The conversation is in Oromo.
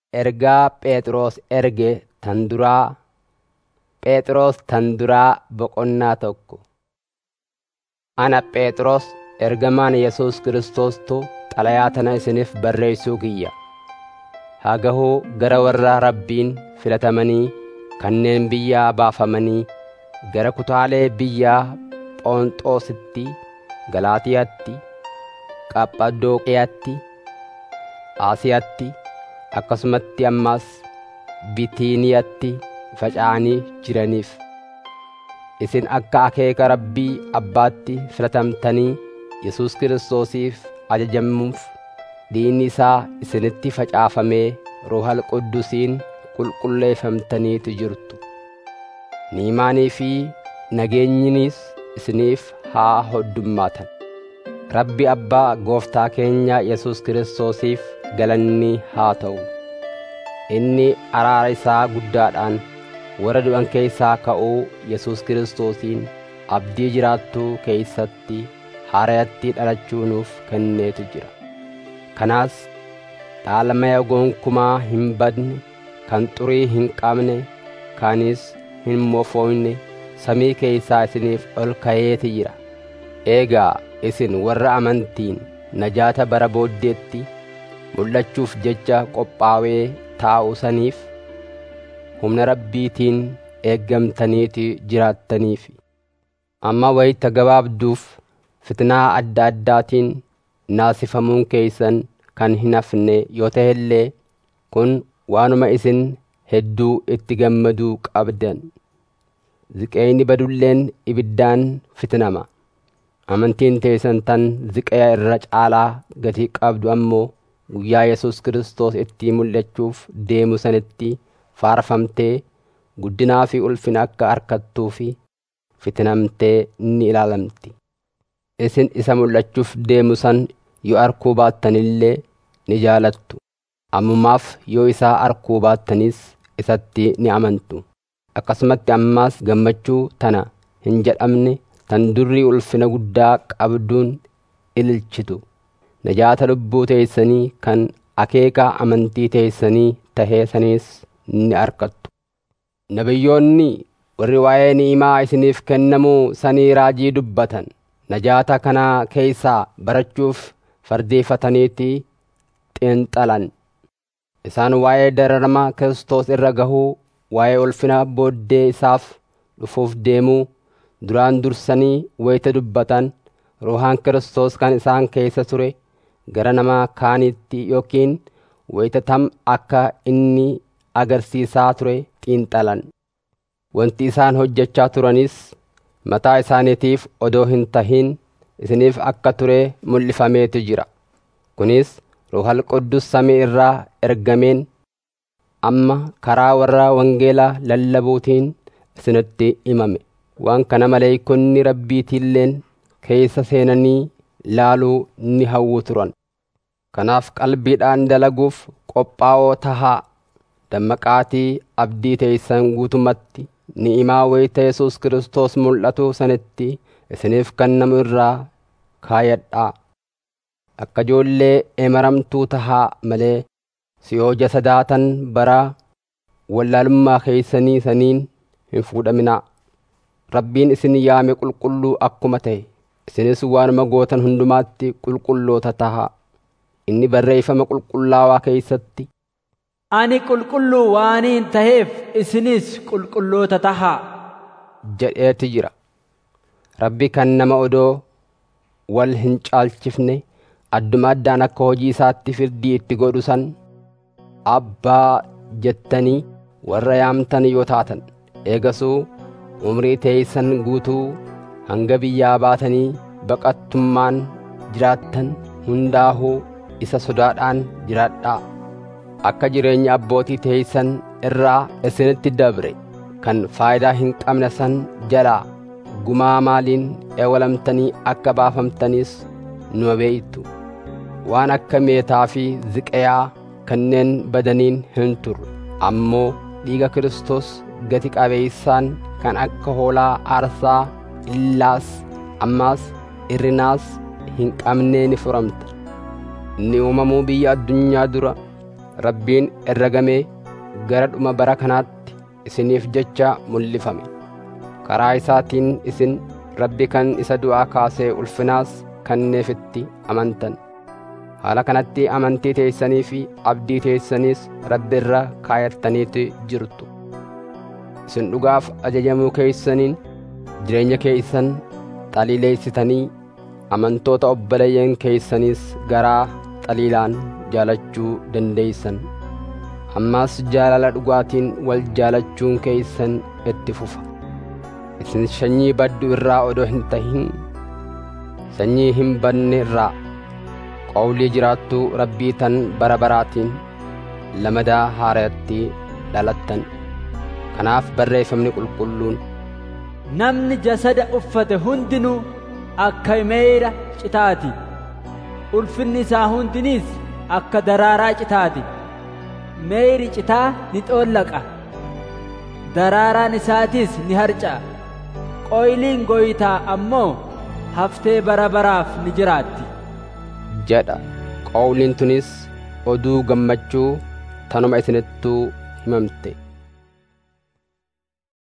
Ergaa Phexros erge tan duraa Phexros tan duraa boqonnaa tokko. Ana Phexros ergamaan Yesuus Kiristoostu xalayaa tana isiniif barreessuu kiyya. Haa gahuu gara warra Rabbiin filatamanii kanneen biyyaa baafamanii gara kutaalee biyyaa Phonxoositti, Galaatiyaatti, Qaphadooqiyaatti, Aasiyaatti, akkasumatti ammas Bitiiniyatti faca'anii jiraniif. Isin akka akeeka Rabbii Abbaatti filatamtanii Yesuus Kiristoosiif ajajamuuf diinni isaa isinitti facaafamee Ruuhal Quddusiin qulqulleeffamtaniitu jirtu. Ni'imaanii fi nageenyinis isiniif haa hoddummaatan. Rabbi Abbaa Gooftaa keenya Yesuus Kiristoosiif galanni haa ta'u. Inni araara isaa guddaadhaan warra du'an keessaa ka'uu Yesuus Kiristoosiin abdii jiraattuu keeysatti haarayatti dhalachuu nuuf kenneetu jira. Kanaas dhaalamaya gonkumaa hin badne, kan xurii hin qabne, kanis hin mofoyne samii keeysaa isiniif ol kayeeti jira. Eegaa isin warra amantiin najaata bara booddeetti mul'achuuf jecha qophaawee taa'u saniif humna Rabbiitiin eeggamtaniiti jiraattaniifi. Amma wayita gabaabduuf fitnaa adda addaatiin naasifamuun keeysan kan hin hafne yoo ta'e illee kun waanuma isin hedduu itti gammaduu qabdan. Ziqeyni badulleen ibiddaan fitnama. Amantiin teessan tan ziqaya irra caalaa gatii qabdu ammoo guyyaa Yesuus Kiristoos itti mul'achuuf deemu sanitti faarfamtee guddinaa fi ulfina akka harkattuu fi fitnamtee ni ilaalamti. Isin isa mul'achuuf deemu san yoo arkuu baattanillee ni jaalattu. Ammumaaf yoo isaa arkuu baattanis isatti ni amantu. Akkasumatti ammaas gammachuu tana hin jedhamne tan durri ulfina guddaa qabduun ililchitu. Najaata lubbuu teessanii kan akeeka amantii teessanii tahee saniis ni arkattu. Nabiyyoonni warri waa'ee ni'imaa isiniif kennamuu sanii raajii dubbatan. Najaata kanaa keeysaa barachuuf fardeeffataniiti xiinxalan. Isaan waa'ee dararama Kiristoos irra gahuu, waa'ee ulfina booddee isaaf dhufuuf deemuu, duraan dursanii wayita dubbatan, ruuhaan Kiristoos kan isaan keessa ture, gara nama kaanitti yookiin wayita tam akka inni agarsiisaa ture xiinxalan. Wanti isaan hojjechaa turanis mataa isaaniitiif odoo hin tahin isiniif akka ture mul'ifameetu jira. Kunis Ruuhal Quddus samii irraa ergameen amma karaa warra wangeelaa lallabuutiin isinitti himame. Waan kana maleeykonni rabbiitiilleen keessa seenanii laaluu ni hawwu turan. Kanaaf qalbiidhaan dalaguuf qophaa'oo tahaa dammaqaatii abdii teeysan guutumatti ni'imaa wayita Yesuus Kiristoos mul'atu sanitti isiniif kennamu irraa kaayadhaa. Akka ijoollee emaramtuu tahaa malee si'oo jasadaatan bara wallaalummaa keeysanii saniin hin fuudhaminaa. Rabbiin isin yaame qulqulluu akkuma ta'e isinis waanuma gootan hundumaatti qulqulloota tahaa. Inni barreeffama qulqullaawaa keeysatti Ani qulqulluu waaniin taheef isinis qulqulloota tahaa. jedheeti jira. Rabbi kan nama odoo wal hin caalchifne adduma addaan akka hojii isaatti firdii itti godhu san abbaa jettanii warra yaamtan yoo taatan eegasuu umrii teeysan guutuu hanga biyyaa baatanii baqattummaan jiraattan hundaahuu isa sodaadhaan jiraadhaa. Akka jireenya abbootii teeysan irraa isinitti dabre kan faayidaa hin qabne san jalaa gumaa maaliin eewalamtanii akka baafamtanis nu beeytu. Waan akka meetaa fi ziqayaa kanneen badaniin hin turre ammoo dhiiga Kiristoos gati qabeeysaan kan akka hoolaa aarsaa illaas ammaas irrinaas hin qabnee ni furamta. Inni uumamuu biyya addunyaa dura rabbiin herregamee gara dhuma bara kanaatti isiniif jecha mul'ifame karaa isaatiin isin rabbi kan isa du'aa kaasee ulfinaas kenneefitti amantan haala kanatti amantii teessanii fi abdii teessaniis rabbi irra kaayattaniitu jirtu isin dhugaaf ajajamuu keeysaniin jireenya keeysan xaliileessitanii amantoota obboleeyyan keeysaniis garaa xaliilaan jaalachuu dandeeysan ammaas jaalala dhugaatiin wal jaalachuun keeysan itti fufa isin sanyii baddu irraa odoo hin tahin sanyii hin badne irraa qawlii jiraattuu rabbii tan bara baraatiin lamadaa haarayatti dhalattan kanaaf barreeffamni qulqulluun namni jasada uffate hundinuu akka meeyra citaati ulfinni isaa hundiniis akka daraaraa citaati meeyri citaa ni xoollaqa daraaraan isaatiis ni harca'a qoyliin gooytaa ammoo haftee bara baraaf ni jiraatti jedha qawliin tunis oduu gammachuu tanuma isinittuu himamte